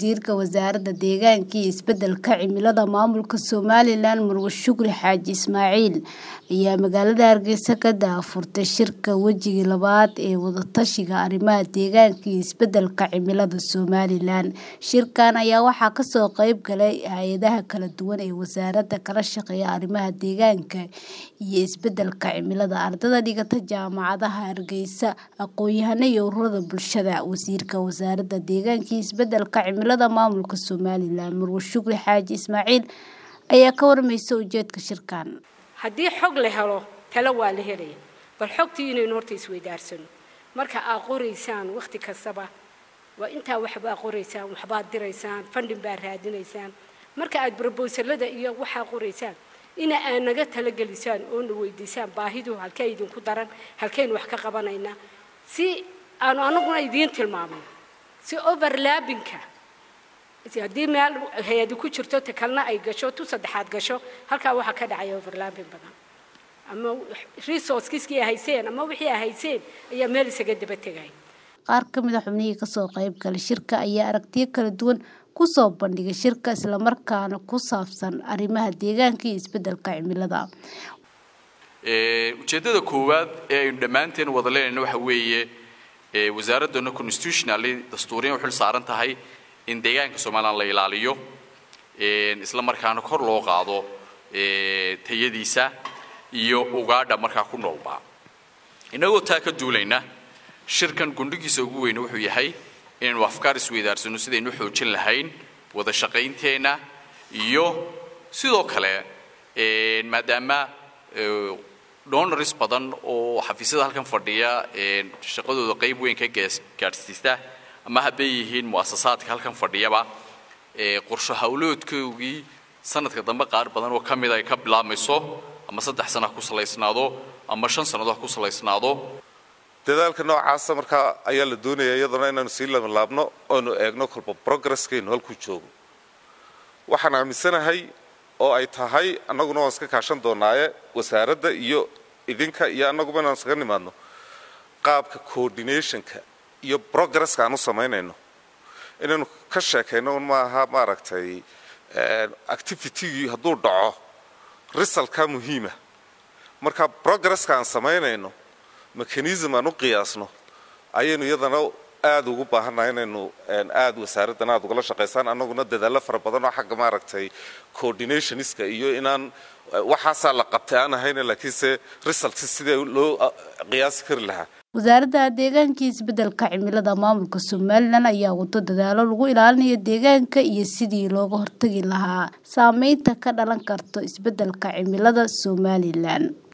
wasiirka wasaaradda deegaanka iyo isbeddelka cimilada maamulka somalilan marwe shukri xaaji ismaaciil ayaa magaalada hargeysa ka daahfurtay shirka wejigii labaad ee wadatashiga arrimaha deegaanka iyo isbeddelka cimilada somalilan shirkan ayaa waxaa kasoo qeyb galay hay-adaha kala duwan ee wasaaradda kala shaqeeya arrimaha deegaanka iyo isbeddelka cimilada ardada dhigata jaamacadaha hargeysa aqoon-yahano iyo ururada bulshada wasiirka wasaaradda deegaanka iyo isbeddelka cimilada maamulka somalilan marwe shukri xaaji ismaaciil ayaa ka warmaysa ujeedka shirkan haddii xog la helo talo waa la helaya bal xogtii inaynu horta isweydaarsano marka aad qoraysaan wakhti kastaba waa intaa waxbaa qoraysaan waxbaad diraysaan fandhin baa raadinaysaan marka aad brobosalada iyo waxaa qoraysaan ina aad naga talagelisaan oo na weydiisaan baahidu halkee idinku daran halkaynu wax ka qabanaynaa si aanu anaguna idiin tilmaamno si overlaabinka haddii meel hay-adi ku jirto ta kalena ay gasho tu saddexaad gasho halkaa waxaa ka dhacaya overlaabin badan ama resourcekiskii ay hayseen ama wixii ay hayseen ayaa meel isaga daba tegay qaar ka mid a xubnihii kasoo qayb galay shirka ayaa aragtiyo kala duwan kusoo bandhigay shirka islamarkaana ku saabsan arrimaha deegaanka iyo isbeddelka cimilada ujeeddada koowaad ee aynu dhammaanteen wada leenayna waxa weeye wasaaraddeena constitutionally dastuuriyan u xil saaran tahay in deegaanka somalilan la ilaaliyo isla markaana kor loo qaado tayadiisa iyo ugaadha markaa ku noolbaa innagoo taa ka duulayna shirkan gundhigiisa ugu weyne wuxuu yahay inaynu afkaar isweydaarsano sidaynu u xoojin lahayn wada shaqaynteenna iyo sidoo kale maadaama donors badan oo xafiisyada halkan fadhiya shaqadooda qayb weyn ka gaadhsiista ama hadday yihiin mu'asasaadka halkan fadhiyaba qorsho hawloodkoogii sanadka dambe qaar badan oo ka mid ay ka bilaabmayso ama saddex sana ha ku salaysnaado ama shan sannadood ha ku salaysnaado dadaalka noocaasa markaa ayaa la doonaya iyadana inaanu sii labanlaabno oonu eegno kolba progresskaynu halkuu joogo waxaan aaminsanahay oo ay tahay annaguna waan iska kaashan doonaaye wasaaradda iyo idinka iyo annaguba inaan iskaga nimaadno qaabka coordinationka iyo progresska aan u samaynayno inaynu ka sheekayno un maaha maaragtay activitygii hadduu dhaco risalka muhiima marka progresska aan samaynayno mechanism aan u qiyaasno ayaynu iyadana aada ugu baahannahay inaynu aada wasaaraddan aada ugala shaqaysaan annaguna dadaallo fara badan oo xagga maaragtay coordinationiska iyo inaan waxaasaa la qabtay aan ahayna laakiinse result sidee loo qiyaasi kari lahaa wasaaradda deegaanka iyo isbeddelka cimilada maamulka somalilan ayaa wado dadaalo lagu ilaalinayo deegaanka iyo sidii looga hortagi lahaa saameynta ka dhalan karto isbeddelka cimilada somalilan